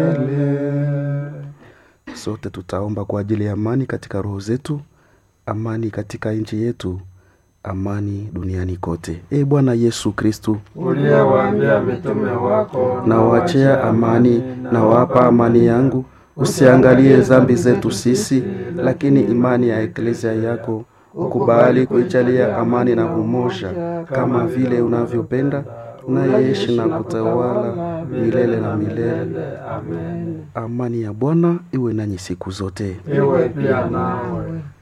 Sote tutaomba kwa ajili ya amani katika roho zetu, amani katika nchi yetu, amani duniani kote. E Bwana Yesu Kristu, uliyewaambia mitume wako, nawachea amani, nawapa amani yangu, usiangalie dhambi zetu sisi, lakini imani ya eklezia yako ukubali kuijalia amani na umoja, kama vile unavyopenda unayeishi na kutawala milele na milele. Amen. Amani ya Bwana iwe nanyi siku zote. Iwe pia nawe.